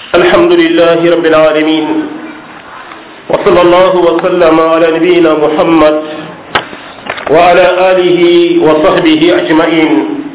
الحمد لله رب العالمين وصلى الله وسلم على نبينا محمد وعلى آله وصحبه أجمعين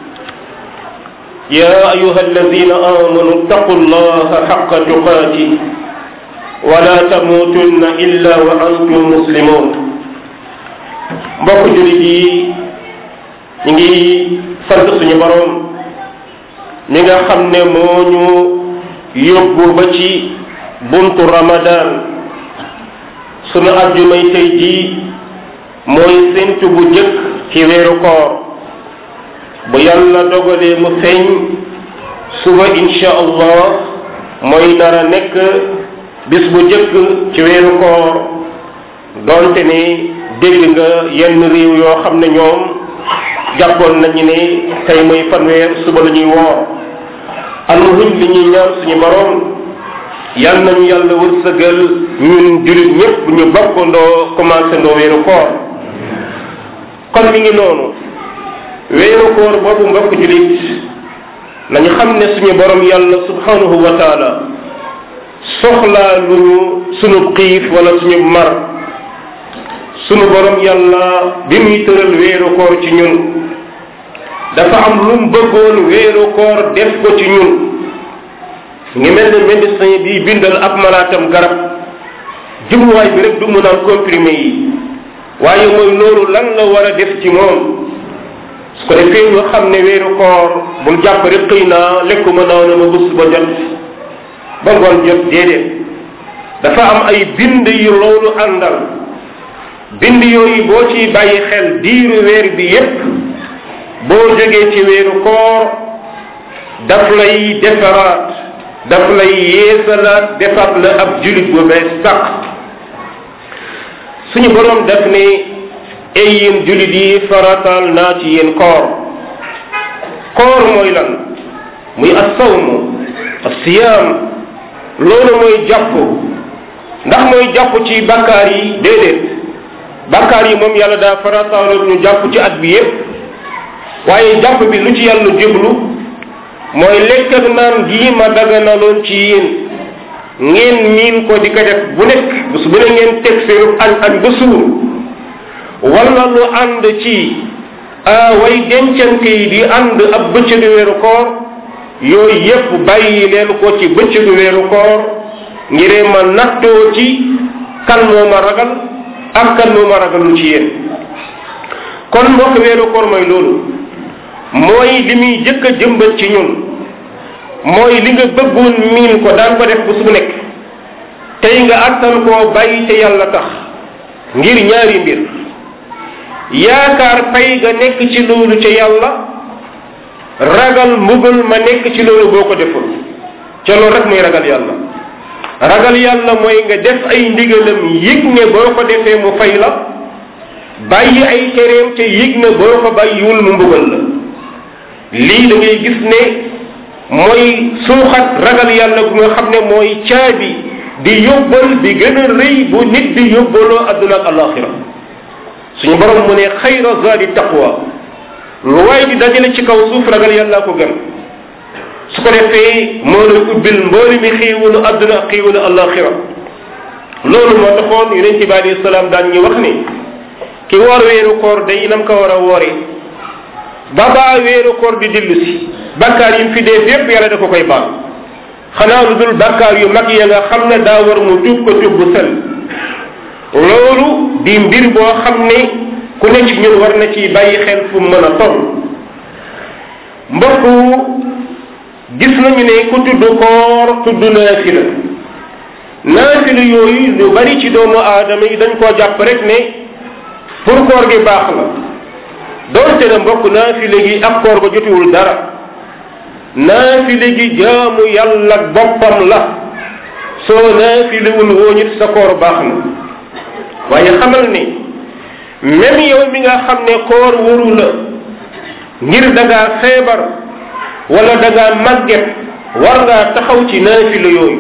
يا أيها الذين آمنوا اتقوا الله حق تقاته ولا تموتن إلا وأنتم مسلمون mbokk jullit yi ñu ngi sant suñu borom mi nga xam ne moo ñu yóbbu ba ci buntu ramadan sunu àjjumay tey jii mooy séntu bu jëkk ci weeru koor bu yàlla dogalee mu feeñ suba insha allah mooy dara nekk bis bu jëkk ci weeru koor doonte ne dégg nga yenn réew yoo xam ne ñoom jàppoon nañu ne tey mooy fanweer suba la ñuy woor almuhim li ñuy ñaan suñu borom yal nañu yàlla wërsëgal ñun jullit ñëpp ñu bokkandoo commencé ndoo weeru koor kon mi ngi noonu weeru koor boobu mbokk jullit nañu xam ne suñu borom yàlla subhanahu wa taala soxlaa lu ñu suñu xiif wala suñu mar sunu borom yàlla bi muy tëral weeru koor ci ñun dafa am lu mu bëggoon weeru koor def ko ci ñun ngi mel ne médecin bi bindal ab malaatam garab jubluwaay bi rek du mu naan comprimé yi waaye mooy loolu lan la war a def ci moom su ko defee nga xam ne weeru koor bul jàpp rek xëy naa lekkuma naa na ma bés ba jot ba ngoon jot déedéet dafa am ay bind yu loolu àndal bind yooyu boo ciy bàyyi xel diiru weer bi yépp boo jógee ci weeru koor daf lay defaraat daf lay yeesalaat defaat la ab julit bu bees sàq suñu boroom daf ne ay yéen julit yi farataal naa ci yéen koor koor mooy lan muy assawmu asiyaam loolu mooy jàpp ndax mooy jàpp ci bakkaar yi déedéet bakkaar yi moom yàlla daa farataaloon ñu jàpp ci at bi yépp waaye jàpp bi lu ci yàlla jublu mooy lekk ak naan gii ma daganaloon ci yéen ngeen miin ko di ko def bu nekk bés bu ne ngeen teg seenu añ añ ba suur wala lu ànd ci way dencante yi di ànd ab bëccëgu weeru koor yooyu yépp bàyyi leen ko ci bëccëgu weeru koor ngiree ma nattoo ci kan moo ma ragal ak kan moo ma ragalul ci yéen kon mbokk weeru koor mooy loolu mooy li muy jëkk a jëmbat ci ñun mooy li nga bëggoon miin ko daan ko def bu su nekk tey nga attan koo bàyyi te yàlla tax ngir ñaari mbir yaakaar pay ga nekk ci loolu ca yàlla ragal mbugal ma nekk ci loolu boo ko deful ca loolu rek muy ragal yàlla ragal yàlla mooy nga def ay ndigalam yëg ne boo ko defee mu fay la bàyyi ay tereem te yëg ne boo ko bàyyiwul mu mbugal la lii da ngay gis ne mooy suuxat ragal yàlla bu nga xam ne mooy caabi di yóbbal bi gën a rëy bu nit di yóbbaloo adduna ak alaxira suñu borom mu ne xayra zaadi taqwa lu waay di dajale ci kaw suuf ragal yàlla ko gën su ko defee moo lay ubbil mbooli mi xiiwalu adduna ak xiiwalu alaxira loolu moo taxoon yonent bi alayhi salaam daan ñu wax ni ki woor weeru koor day nam ko war a woore ba baa weeru koor di dillu si bakkaar yi mu fi dee yépp yàlla da ko koy baal xanaa lu dul bakkaar yu mag ya nga xam ne daa war mu tuub ko tuub bu sel loolu di mbir boo xam ne ku ne ci ñun war na ci bàyyi xel fu mu mën a toll mbokku gis nañu ne ku tudd koor tudd naafila naafila yooyu lu bari ci doomu aadama yi dañ koo jàpp rek ne pour koor gi baax la doonte na mbokk naafila gi ak koor ga jotiwul dara naafila gi jaamu yàlla boppam la soo naafilewul wooñit sa koor baax na waaye xamal ni même yow mi nga xam ne koor waru la ngir da ngaa feebar wala da ngaa màgget war ngaa taxaw ci naafila yooyu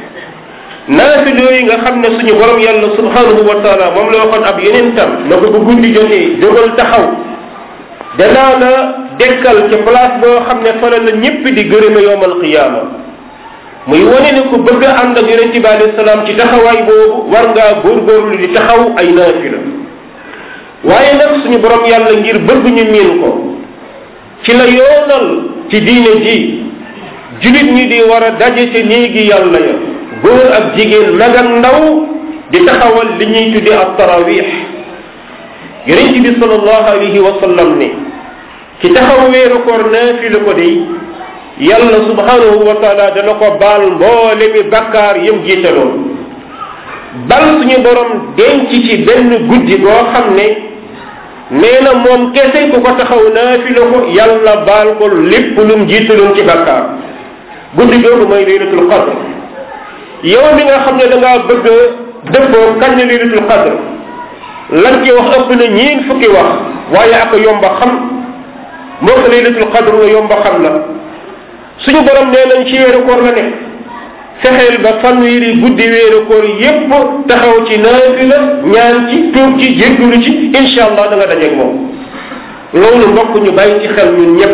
naafila yooyu nga xam ne suñu borom yàlla subhanahu wa taala moom la waxoon ab yeneen tam na ko bu guddi jotee jógal taxaw danaa la dekkal ci place boo xam ne fa la la ñépp di gërëme yowmal qiyaama muy wane ne ko bëgg a ànd ak yonent bi alayhi salaam ci taxawaay boobu war ngaa góorgóorlu di taxaw ay naafila waaye nag suñu borom yàlla ngir bëgg ñu miin ko ci la yoonal ci diine ji julit ñi di war a daje ci néegi yàlla ya góor ak jigéen mag ak ndaw di taxawal li ñuy tuddi ak tarawix yonent bi salallahu alayhi wa sallam ne ci taxaw weeru koor naafila ko day yàlla subhanahu wa taala dana ko baal mboole mi bakkaar yëm jiitaloon bal suñu borom denc ci benn guddi boo xam ne nee na moom kese ku ko taxaw naafila ko yàlla baal ko lépp lum jiitaloon ci bakkaar guddi googu mooy laylatul qadr yow mi nga xam ne da ngaa bëgg dëppoo kañ la laylatul qadr lan ci wax ëpp na ñeen fukki wax waaye ak yomba xam moo ko laylatul qadr la yomba xam la suñu borom nee nañ ci weeru koor la nekk fexeel ba fanweeri guddi weeru koor yépp taxaw ci naafila ñaan ci tuub ci jéggulu ci insha allah da nga dajeeg moom loolu mbokk ñu bàyyi ci xel ñun ñépp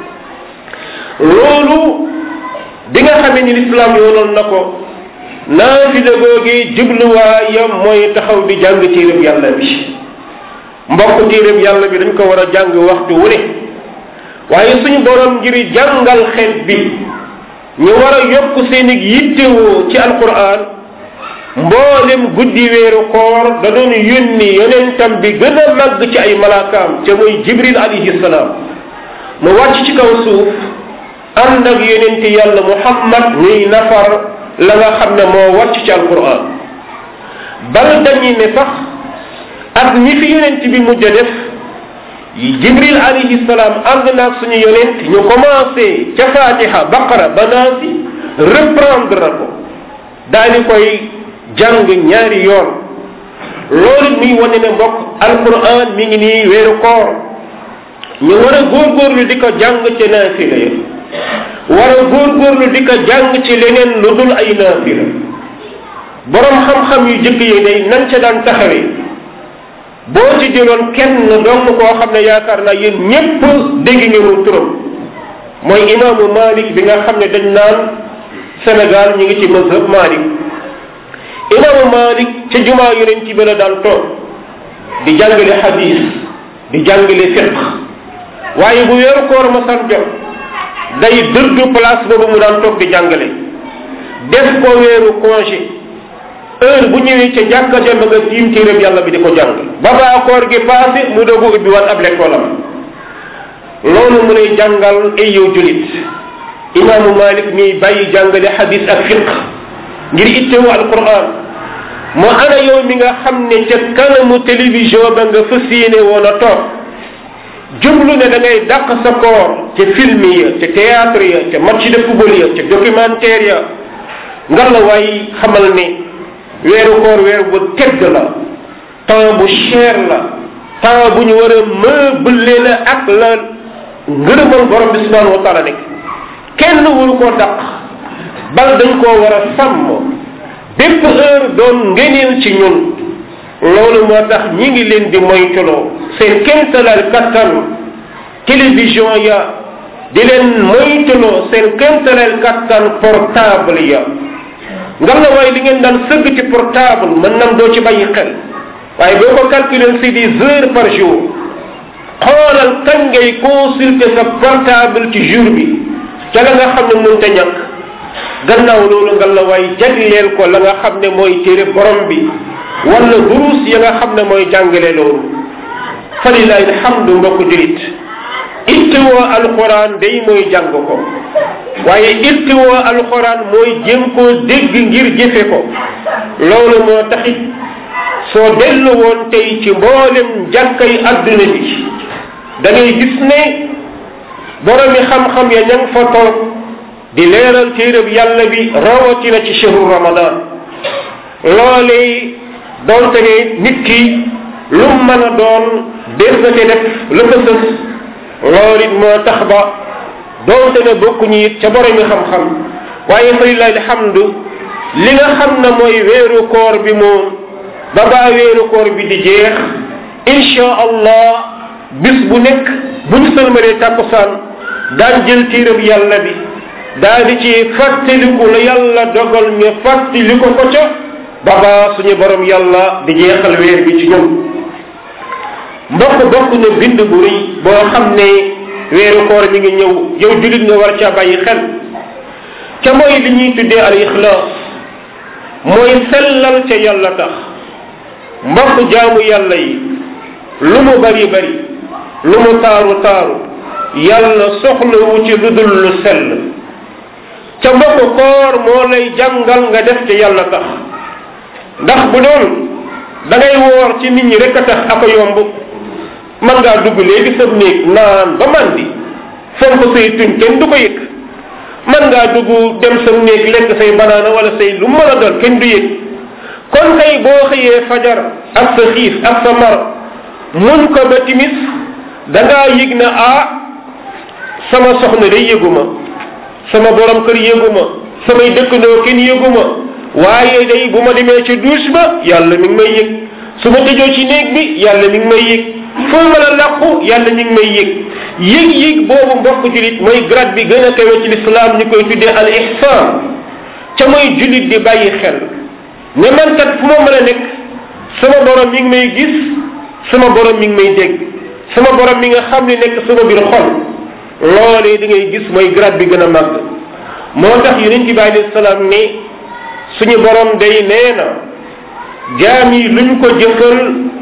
loolu di nga xamee ni lislaam yoonal na ko naafila googi jubluwaayam mooy taxaw di jàng téereb yàlla bi mbokk téereb yàlla bi dañ ko war a jàng waxtu wu ne waaye suñu borom ngir jàngal xeet bi ñu war a yokk seen yittewoo ci alquran mboolem guddi weeru koor da doon yónni yonentam bi gën a màgg ci ay malaakaam te muy jibril alayhi salaam mu wàcc ci kaw suuf ànd ak yonenti yàlla muhammad ñuy nafar la nga xam ne moo wàcc ci alquran bal dañuy ne sax ak ñi fi yonent bi mujj a def jibril alayhi salaam ànd naag suñu yonent ñu commencé ca fatiha baqara ba naasi reprendre ko daal di koy jàng ñaari yoon loolu muy wane ne mbokk alquran mi ngi nii weeru koor ñu war a góorgóorlu di ko jàng ca naafila ya war a góorgóorlu di ko jàng ci leneen lu dul ay naafila borom xam-xam yu jëkk yi day nan ca daan taxawee boo ci jëloon kenn dong koo xam ne yaakaar naa yéen ñépp dégg ngeen turam mooy imaamu malik bi nga xam ne dañ naan sénégal ñu ngi ci mazhab malik imaamu malik ca jumaa yonent bi la daan toog di jàngale hadis di jàngale fiq waaye bu weeru koor ma san jot day dëddu place boobu mu daan toog di jàngale def ko weeru congé heure bu ñëwee ca jàkka ja nga tiim téeréb yàlla bi di ko jàng ba baa koor gi passé mu dogu ubbi waat ab lekkolam loolu mu lay jàngal ay yow julit imaamu malik mi bàyyi jàngale hadis ak fiq ngir ittewu alquran mu ana yow mi nga xam ne ca kanamu télévision ba nga fas yéene woon a toog jublu ne da ngay dàq sa koor ca film ya ca théâtre ya ca match de football ya ca documentaire ya nga la waay xamal ne weeru koor weer bu tedd la temps bu cher la temps bu ñu war a meubler la ak la ngërëmal borom bi subhanahu wa taala nekk kenn waru koo dàq bal dañ koo war a sàmm bépp heure doon ngeneel ci ñun loolu moo tax ñi ngi leen di moytuloo seen kéemtalal kattan télévision ya di leen moytuloo seen kéemtalal kattan portable ya nga la waaye li ngeen daan sëgg ci portable mën nam doo ci bàyyi xel waaye boo ko calculer c'est des heures par jour xoolal kañ ngay consulter sa portable ci jour bi ca la nga xam ne mënta ñàkk gannaaw loolu nga la waay jagleel ko la nga xam ne mooy téere borom bi wala durus ya nga xam ne mooy jàngale loolu falilahi alhamdu mbokk julit ittewoo alquran day mooy jàng ko waaye ittewoo alquran mooy jéem koo dégg ngir jëfe ko loolu moo taxit soo dellu woon tey ci mboolem jàkkay adduna bi da ngay gis ne boromi xam-xam ya ña fa toog di leeral téereb yàlla bi rawatina ci chehru ramadan loolee doonte ne nit ki lu mën a doon des na te def la ko sës loolu it moo tax ba doonte ne bokkuñu it ca boromi xam-xam waaye fa lillahi alhamdu li nga xam ne mooy weeru koor bi moom ba baa weeru koor bi di jeex insha allah bis bu nekk bu ñu sëlmalee tàkkusaan daan jël téerab yàlla bi daal di ci fàttaliku la yàlla dogal ñu fàttaliku ko ca baba suñu borom yàlla di jeexal weer bi ci ñun mbokk bokk na bind bu rëy boo xam ne weeru koor mi ngi ñëw yow julit nga war caa bàyyi xel ca mooy li ñuy tuddee al ixlaas mooy sellal ca yàlla tax mbokk jaamu yàlla yi lu mu bari bari lu mu taaru taaru yàlla soxlawu ci lu dul lu sell ca mbokk koor moo lay jàngal nga def ca yàlla tax ndax bu doon da ngay woor ci nit ñi rek a tax ak a yomb man ngaa dugg léegi sab néeg naan ba man di fonk say tuñ kenn du ko yëg man ngaa dugg dem sa néeg lekk say banaana wala say lu mën a doon kenn du yëg kon kay boo xëyee fajar ak sa xiif ak sa mar muñ ko ba timis da ngaa yëg na ah sama soxna day yëguma sama borom kër yëguma samay dëkkandoo kenn yëguma waaye day bu ma demee ci douche ba yàlla mi ngi may yëg su ma tëjoo ci néeg bi yàlla mi ngi may yëg fu ma la làqu yàlla mi ngi may yëg yëg-yëg boobu mbokk julit mooy grade bi gën a kawe ci lislaam ñu koy tuddee al ihsan ca mooy julit di bàyyi xel ne man kat fu ma mën a nekk sama borom mi ngi may gis sama borom mi ngi may dégg sama borom mi nga xam ne nekk sama biir xol loolee di ngay gis mooy grade bi gën a màgg moo tax yonent bi alayhi salaam ne suñu borom day nee na jaam yi luñ ko jëfal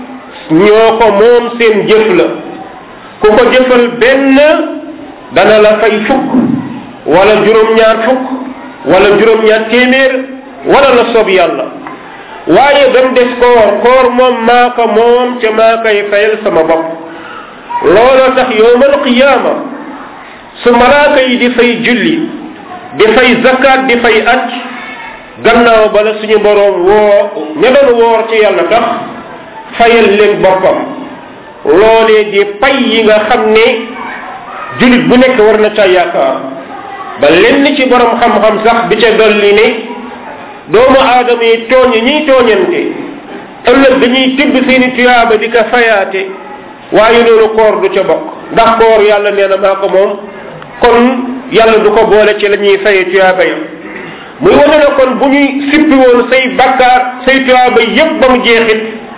ñoo ko moom seen jëf la ku ko jëfal benn dana la fay fukk wala juróom-ñaar fukk wala juróom-ñaar téeméer wala la soob yàlla waaye ba mu des koor koor moom maa ko moom ca maa koy fayal sama bopp looloo tax yowmal qiyaama su malaaka yi di fay julli di fay zakat di fay at gannaaw bala suñu boroom woo ña doon woor ci yàlla tax fayal leen boppam loolee di pay yi nga xam ne julit bu nekk war na ca yaakaar ba lenn ci borom xam-xam sax bi ca dolli ne doomu aadama yi tooñ ñiy tooñante ëllëg dañuy tibb seeni tuyaaba di ko fayaate waaye loolu koor du ca bokk ndax koor yàlla nee na maa ko moom kon yàlla du ko boole ci la ñuy faye tuyaaba ya muy wane na kon bu ñuy sippi woon say bakkaar say tuyaaba yépp ba mu jeexit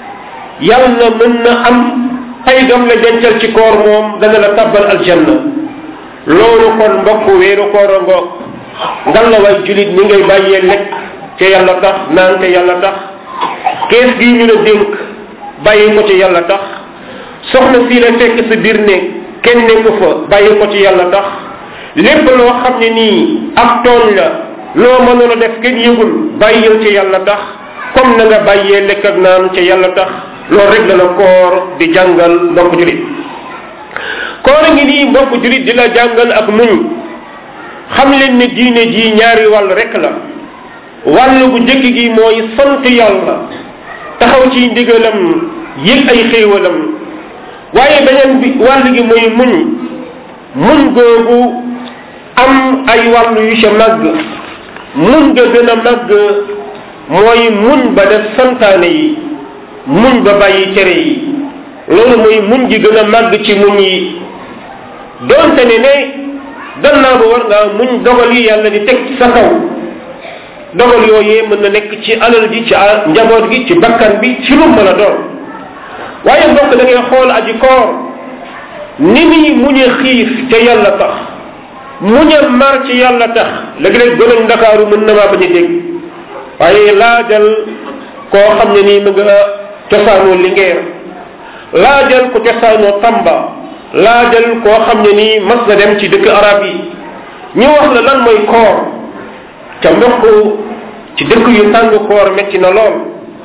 yàlla mën na am pay gam la dencal ci koor moom dana la tabbal aljanna loolu kon mbokk weeru koor a ngoog ngal la way julit ni ngay bàyyee lekk ca yàlla tax naan ca yàlla tax kees gii ñu la dénk bàyyi ko ci yàlla tax soxna sii la fekk sa biir ne kenn nekku fa bàyyi ko ci yàlla tax lépp loo xam ne nii ak tooñ la loo mënoon a def kenn yëgul bàyyil ci yàlla tax comme na nga bàyyee lekk ak naan ca yàlla tax loolu rek la la koor di jàngal mbokk julit koor ngi nii mbokk julit di la jàngal ak muñ xam leen ne diine ji ñaari wàll rek la wàll bu njëkk gi mooy sant yàlla taxaw ci ndigalam yëg ay xéewalam waaye beneen bi wàll gi mooy muñ muñ googu am ay wàll yu ca màgg muñ ga gën a màgg mooy muñ ba def santaane yi muñ ba bàyyi tere yi loolu mooy muñ gi gën a màgg ci muñ yi doonte ne ne gannaaw ba war ngaa muñ dogal yi yàlla di teg sa kaw dogal yooyee mën na nekk ci alal ji ci njaboot gi ci bakkan bi ci lu mën a doon waaye mbokk da ngay xool aji koor ni muy muñe xiif ca yàlla tax muñe mar ci yàlla tax léegi-léeg gënañ ndakaaru mën na maa bañ a dégg waaye laajal koo xam ne nii mu nga cosaanoo lingeer laajal ko cosaanoo tamba laajal koo xam ne nii mas na dem ci dëkk arab yi ñu wax la lan mooy koor ca mbokk ci dëkk yu tàng koor metti na lool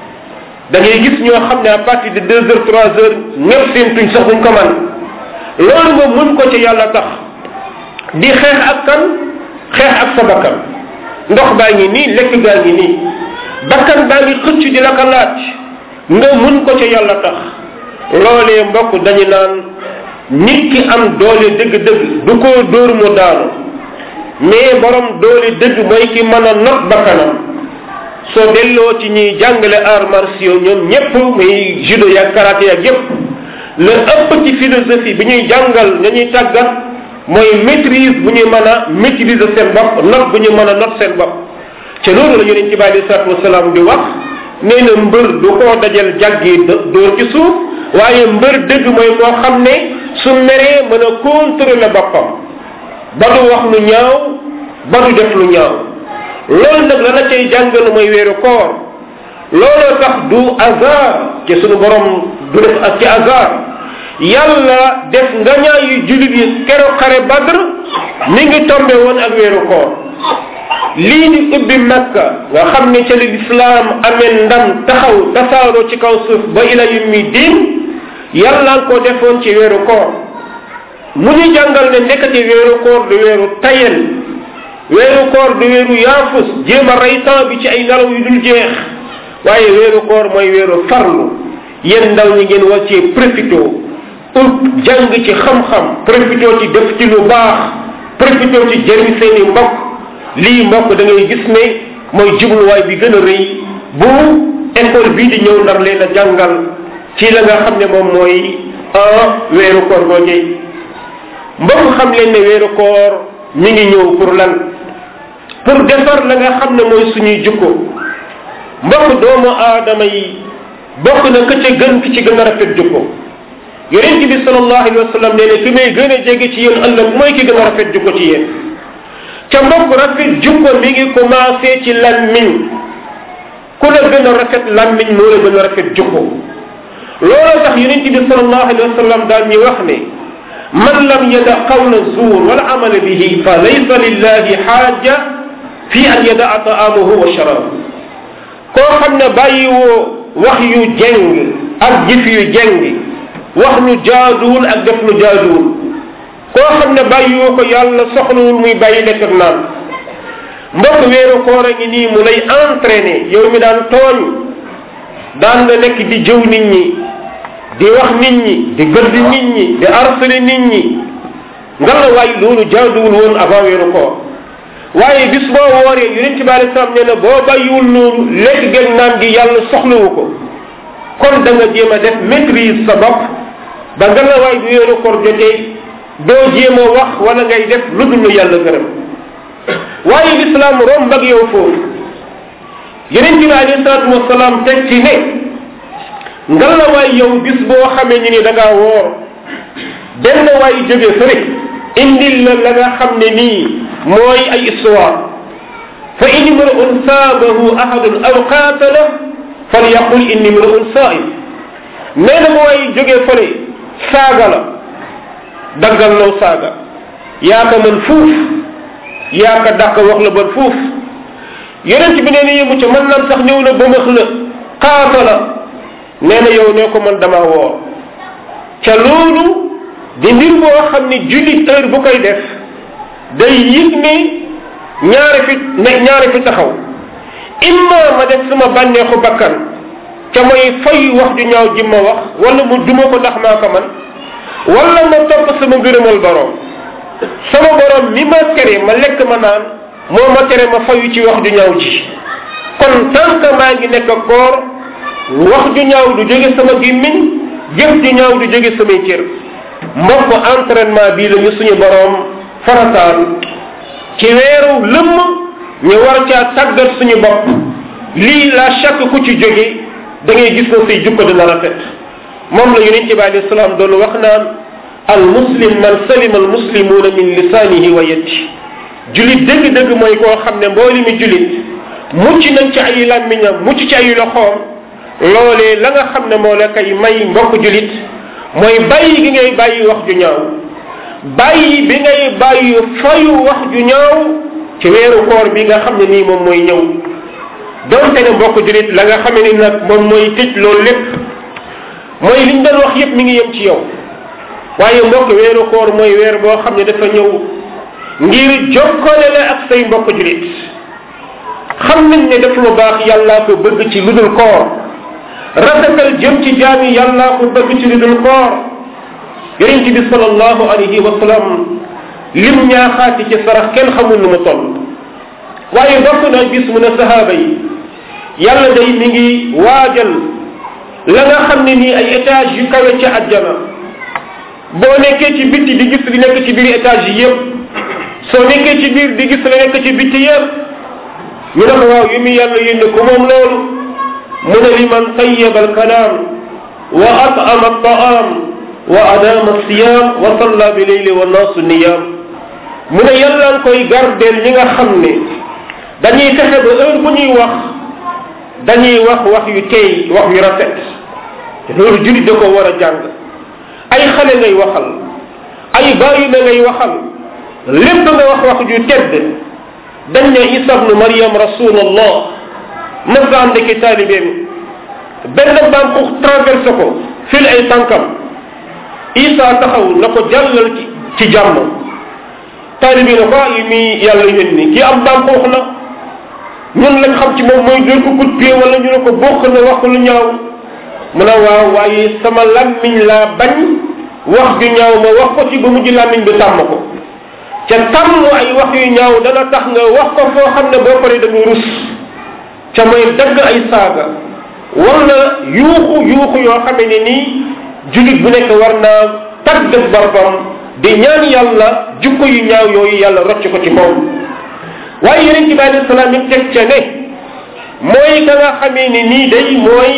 da ngay gis ñoo xam ne à partir de deux heures trois heures ñëpp seen tuñ sax duñ ko man loolu nga muñ ko ci yàlla tax di xeex ak kan xeex ak sa bakkan ndox baa ngi nii lekk gaa ngi nii bakkan baa ngi xëcc di la ko laaj nga muñ ko ci yàlla tax loolee mbokk dañu naan nit ki am doole dëgg-dëgg du ko dóor mu daanu mais borom doole dëgg mooy ki mën a not bakkanam soo delloo ci ñuy jàngale arts martiaux ñoom ñépp muy judo ya karaté ya yépp la ëpp ci philosophie bi ñuy jàngal ña ñuy tàggat mooy maîtrise bu ñu mën a maîtriser seen bopp not bu ñu mën a not seen bopp ca loolu la yonent bi alei salatu wasalaam di wax nee na mbër du koo dajal jàggi dóor ci suuf waaye mbër dëgg mooy koo xam ne su meree mën a contrôler boppam ba du wax lu ñaaw ba du def lu ñaaw loolu nag la la cay jàngal mooy weeru koor looloo tax du hasard ci sunu borom du def ak ci hasard yàlla def nga ñaayu julit yi keroog xare badr mi ngi tombe woon ak weeru koor lii di ubbi makka nga xam ne ca li lislaam amee ndam taxaw tasaaroo ci kaw suuf ba ila yummi diin yàlla ko defoon ci weeru koor mu ñu jàngal ne nekkati weeru koor du weeru tayel weeru koor du weeru yaafus jéem a rey temps bi ci ay nelaw yu dul jeex waaye weeru koor mooy weeru farlu yéen ndaw ñi ngeen war cee profité ut jàng ci xam-xam profité ci def ci lu baax profité ci jëriñ seeni mbokk lii mbokk da ngay gis ne mooy jubluwaay bi gën a rëy bu école bii di ñëw ndar leen a jàngal ci la nga xam ne moom mooy un weeru koor googee mbokk xam leen ne weeru koor mi ngi ñëw pour lan pour defar la nga xam ne mooy suñuy jukko mbokk doomu aadama yi bokk na ka ca gën ki ci gën a rafet jukko yonent bi sallallahu alayhi wa sallam nee ne ki may gën a jege ci yéen ëllëg mooy ki gën a rafet jukko ci yéen ca mbokk rafet jukko mi ngi commencé ci lammiñ ku la gën a rafet lammiñ moo la gën a rafet jukko looloo tax yonent bi sallallahu alayhi wa sallam daal ñuy wax ne man lam yada qawla zuur wala amala bihi fa laysa lillahi xaaja fi an yadaa taamahu wa sharaabu koo xam ne bàyyiwoo wax yu jeng ak jëf yu jeng wax lu jaaduwul ak def lu jaaduwul koo xam ne bàyyiwoo ko yàlla soxlawul muy bàyyi lekk ak naan mbokk weeru koor a ngi nii mu lay entraîné yow mi daan tooñ daan nga nekk di jëw nit ñi di wax nit ñi di gëdd nit ñi di harcelé nit ñi nga la waay loolu jaaduwul woon avant weeru koor waaye bis boo wooree yonent bi alei salaam nee na boo bàyyiwul loolu lekk geeg naan gi yàlla soxlawu ko kon da nga jéem a def maîtrise sa bopp ba nga la waay bu weeru koor jotee doo jéem a wax wala ngay def lu dul lu yàlla gërëm waaye lislaam romb ak yow foofu yonent bi alei salaatu wasalaam teg ci ne nga la waay yow bis boo xamee ni ni da ngaa woor benn waay jóge fële indil la la nga xam ne nii mooy ay histoire fa in imru'un saabahu ahadun aw qaatala falyaqul inni imru'un saa'im nee na mooy jóge fële saaga la daggal law saaga yaa ko mën fuuf yaa ko dàq wax la bon fuuf yonent bi nee na yëmu ca mën naan sax ñëw na ba max la qaatala nee na yow ne ko man dama woor ca loolu di mbir boo xam ne jullit heure bu koy def day yëg ne ñaari fi ne ñaari fi taxaw imma ma def sama bànneexu bakkan ca mooy fay wax ju ñaaw ji ma wax wala mu duma ko ndax maa ko man wala ma topp sama ngërëmal borom sama borom mi ma tere ma lekk ma naan moo ma tere ma fayu ci wax ju ñaaw ji kon tant que maa ngi nekk koor wax ju ñaaw du jóge sama gémmiñ jëf ju ñaaw du jóge samay cër mbokk entraînement bii la ñu suñu borom farataal ci weeru lëmm ñu war caa tàggat suñu bopp lii la chaque ku ci jóge da ngay gis na say jukko dina rafet moom la yonent bi alayhi salaam doon wax naan al muslim man salima al muslimuuna min lisaanihi wa yadihi julit dëgg-dëgg mooy koo xam ne mbooli mi julit mucc nañ ci ay làmmiñam mucc ci ay loxoom loolee la nga xam ne moo la koy may mbokk julit mooy bàyyi gi ngay bàyyi wax ju ñaaw bàyyi bi ngay bàyyi fayu wax ju ñaaw ci weeru koor bi nga xam ne nii moom mooy ñëw donte ne mbokk julit la nga xam ne ni nag moom mooy tëj loolu lépp mooy liñ doon wax yépp mi ngi yem ci yow waaye mbokk weeru koor mooy weer boo xam ne dafa ñëw ngir jokkale la ak say mbokk julit xam nañ ne def lu baax yàllaa ko bëgg ci lu dul koor rafetal jëm ci jaami yàllaa ko bëgg ci lu dul koor yonent bi salallahu alayhi wa sallam lim ñaaxaati ci sarax kenn xamul nu mu toll waaye bokk na gis mu ne sahaaba yi yàlla day mi ngi waajal la nga xam ne nii ay étage yu kawe ci àjjana boo nekkee ci bitti di gis li nekk ci biir étage yi yëpp soo nekkee ci biir di gis li nekk ci bitti yëpp ñu ne ko waaw yu mu yàlla yónne ko moom loolu mu ne li man tayyaba alkalaam wa at'ama altaam wa adama alsiyam wa salla bi leyli wa naasu niyam mu ne yàlla nga koy gardeel ñi nga xam ne dañuy fexe ba heure bu ñuy wax dañuy wax wax yu teey wax yu rafet te loolu julit da ko war a jàng ay xale ngay waxal ay bàyyi na ngay waxal lépp nga wax wax ju tedd dañ ne isa bnu mariam rasulallah mas nga ànd ki taalibeem benn baam ko traversé ko fil ay tànkam isa taxaw na ko jàllal ci ci jàmm taalibe na ko yi mi yàlla yónni kii am baam xuux la ñun lañ xam ci moom mooy dóor ko coup de pied wala ñu ne ko bokk na wax lu ñaaw mu ne waaw waaye sama lammiñ laa bañ wax ju ñaaw ma wax ko ci ba mujj lammiñ bi tàmm ko ca tàmm ay wax yu ñaaw dana tax nga wax ko foo xam ne boo paree da nga rus ca mooy dagg ay saaga wala yuuxu yuuxu yoo xamee ne nii julit bu nekk war naa taggat boppam di ñaan yàlla jukko yu ñaaw yooyu yàlla rocc ko ci moom waaye yeneen ci bàyyi salaam it teg ca ne mooy ka nga xamee ni nii day mooy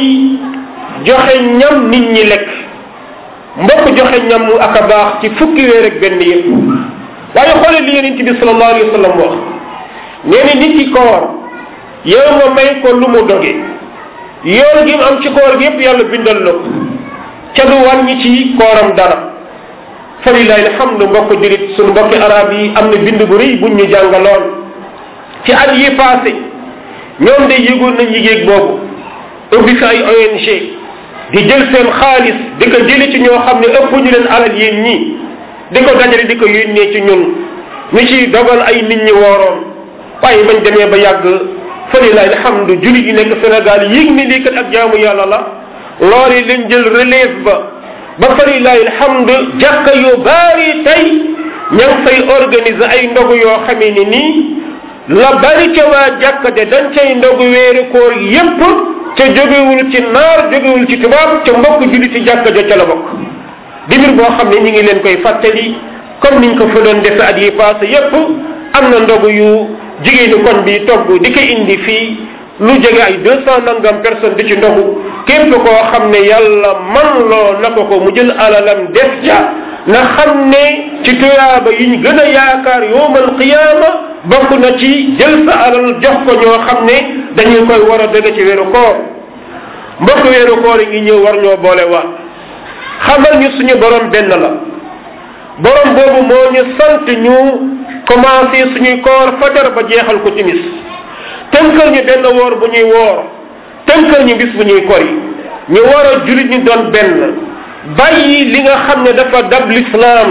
joxe ñam nit ñi lekk mbokk joxe ñam mu ak a baax ci fukki weer ak benn yëpp waaye xoole li yeneen ci bi sallallahu alayhi wa sallam wax nee na nit ki koor yow nga may ko lu mu doge yool gi mu am ci koor gi yëpp yàlla bindal la ko ca du wàññi ci kooram dara falilahi alhamdu mbokk julit sunu mbokki arab yi am na bind bu rëy buñ ñu jàngaloon ci at yi passé ñoom de yëgoon nañ yigéeg boobu ubbi fi ay ONG di jël seen xaalis di ko jëli ci ñoo xam ne ëpp ñu leen alal yéen ñii di ko dajale di ko yónnee ci ñun ñu ci dogal ay nit ñi wooroon waaye bañ demee ba yàgg falilahi alhamdu julit yi nekk Sénégal yéeg ni lii kat ak jaamu yàlla la loolu leen jël relève ba ba falilahi alhamdu jàkka yu baari tey ña ngi fay organiser ay ndogu yoo xamee ni nii la bari ca waa jàkka de dañ cay ndogu weeri koor yépp ca jógewul ci naar jógewul ci tubaab ca mbokk julli ci jàkka ja ca la bokk di mbir boo xam ne ñi ngi leen koy fàttali comme niñ ko fa doon defe at yi passé yépp am na ndogu yu jigéeni kon bi togg di ko indi fii lu jege ay deux cent nangam personne di ci ndogu képp koo xam ne yàlla man loo na ko ko mu jël alalam def ca na xam ne ci tuyaaba yi ñu gën a yaakaar yowmal qiyaama bokk na ci jël sa alal jox ko ñoo xam ne dañuy koy war a dëgg ci weeru koor mbokk weeru koor yi ngi ñëw war ñoo boole waat xamal ñu suñu borom benn la borom boobu moo ñu sant ñu commencé suñuy koor fajar ba jeexal ko timis tënkal ñu benn woor bu ñuy woor tënkal ñu bis bu ñuy kori ñu war a julit ñu doon benn bàyyi li nga xam ne dafa dab lislaam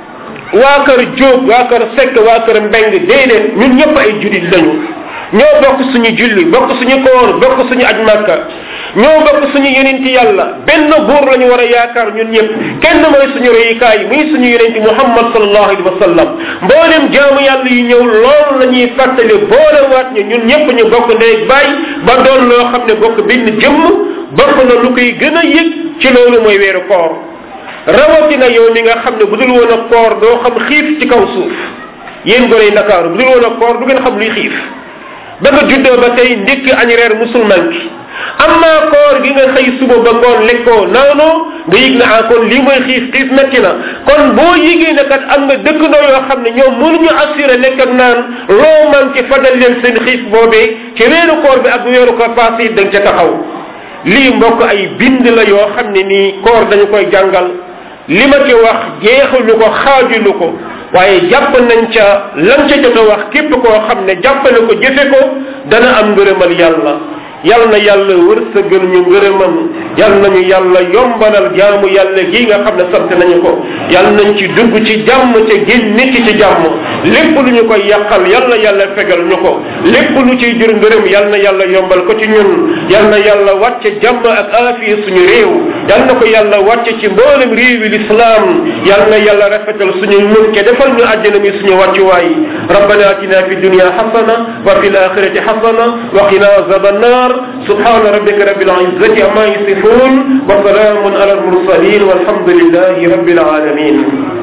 waa kër jóob waa kër sekk waa kër mbeng déedéet ñun ñëpp ay julit lañu ñoo bokk suñu julli bokk suñu koor bokk suñu aj màkka ñoo bokk suñu yonenti yàlla benn buur la ñu war a yaakaar ñun ñëpp kenn mooy suñu royukaay muy suñu yonenti muhammad sallallahu alayhi wa sallam mboolem jaamu yàlla yu ñëw loolu la ñuy fàttali boolewaat ñu ñun ñëpp ñu bokk ndey baay ba doon loo xam ne bokk benn jëmm bokk na lu koy gën a yëg ci loolu mooy weeru koor rawatina yow mi nga xam ne bu dul woon a koor doo xam xiif ci kaw suuf yéen gone ndakaaru bu dul woon a koor du ngeen xam luy xiif ba nga juddoo ba tey ndékki añ reer musulman ki am naa koor gi nga xëy suba ba ngoon lekkoo naanoo nga yëg na ah kon lii mooy xiif xiif metti na kon boo yëgee ne kat am nga dëkkandoo yoo xam ne ñoom mënuñu assuré lekk ak naan loo manqué fajal leen seen xiif boobee ci weeru koor bi ak weeru koor passé da nga ca taxaw lii mbokk ay bind la yoo xam ne nii koor dañu koy jàngal li ma ci wax jeexalu ko xaajulu ko waaye jàpp nañ ca lan ca jot a wax képp koo xam ne jàppale ko jëfe ko dana am ngërëmal yàlla yal na yàlla wërsëgal ñu ngërëmam yal nañu yàlla yombalal jaamu yàlla gi nga xam ne sant nañu ko yal nañ ci dugg ci jàmm ca génn nit ci jàmm lépp lu ñu koy yàqal yal na yàlla fegal ñu ko lépp lu ciy jur ngërëm yal na yàlla yombal ko ci ñun yal na yàlla wàcce jàmm ak aafiya suñu réew yal na ko yàlla wàcce ci mboolem réewi lislaam yal na yàlla rafetal suñu mun ke defal ñu àjjana mi suñu wàccuwaay rabbana atina fi dunya xasana wa fi l axirati xasana wa qina azaba annar subhana rabbika rabbil izzati amma yasifun wa salamun ala al mursalin walhamdulillahi rabbil alamin